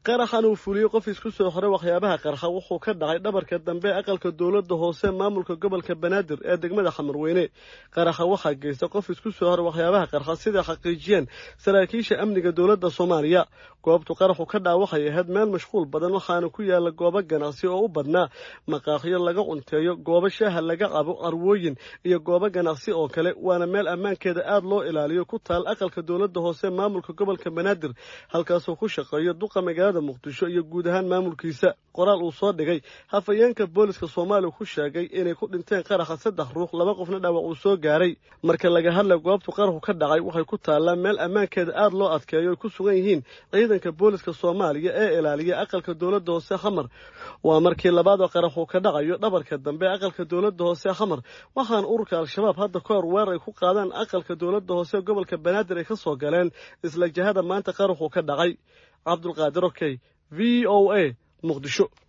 qaraxan uu fuliyey qof isku soo xoray waxyaabaha qarxa wuxuu ka dhacay dhabarka dambe aqalka dowladda hoose maamulka gobolka banaadir ee degmada xamarweyne qaraxa waxaa geysta qof isku soo xoray waxyaabaha qarxa siday xaqiijiyeen saraakiisha amniga dowladda soomaaliya goobtu qaraxu ka dhaca waxay ahayd meel mashquul badan waxaana ku yaala goobo ganacsi oo u badnaa maqaakhyo laga cunteeyo goobo shaaha laga cabo arwooyin iyo goobo ganacsi oo kale waana meel ammaankeeda aada loo ilaaliyo ku taal aqalka dowladda hoose maamulka gobolka banaadir halkaasoo ku shaqeeyo duqa magaalada muqdisho iyo guud ahaan maamulkiisa qoraal uu soo dhigay hafayeenka booliska soomaaliya ku sheegay inay ku dhinteen qaraxa saddex ruux laba qofna dhaawac uu soo gaaray marka laga hadlay goobtu qaraxu ka dhacay waxay ku taallaa meel ammaankeeda aada loo adkeeyo ay ku sugan yihiin ciidanka booliska soomaaliya ee ilaaliya aqalka dowladda hoose xamar waa markii labaad oo qaraxuu ka dhacayo dhabarka dambe aqalka dowladda hoose xamar waxaana ururka al-shabaab hadda ka hor weerar ay ku qaadaan aqalka dowladda hoose gobolka banaadir ay ka soo galeen isla jihada maanta qaraxuu ka dhacay cabdulqaadir okey v o a muqdisho